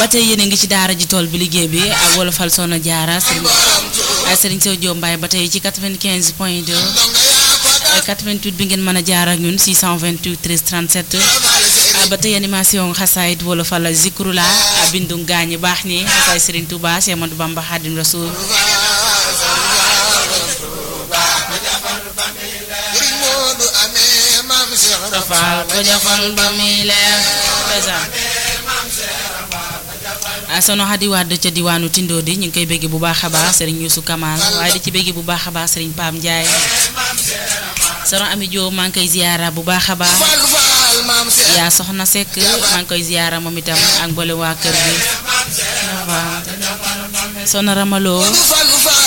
ba tey yéen a ngi ci daara ji tool bi liggéey bi ak wolofal soxna jaara sëriñ ay sëriñ Sow Diop Mbaye ba tey ci 95 point 2 ay 88 bi ngeen mën a jaar ak ñun 628 13 37 ah, ba tey animation xasaayit wolofal zikrula ah, bindu gaañi baax ni xasaay sëriñ Touba Cheikh Amadou Bamba Khadim Rasoul Sëriñ Moodu amee maam Cheikh Rafal ko jafal ba muy leer ndeysaan ah sono Xadi Wàdd ca diwaanu Tindo di ñu ngi koy bégg bu baax a baax sëriñ Youssou Kamal waaye di ci bégg bu baax a baax sëriñ Pam Ndiaye sono Ami Diop maa ngi koy ziyaara bu baax a baax Fall Fall maam Cheikh yaa soxna Seck maa ngi koy ziyaara moom itam ak mboole waa kër gi sono Ramaloo Fall Fall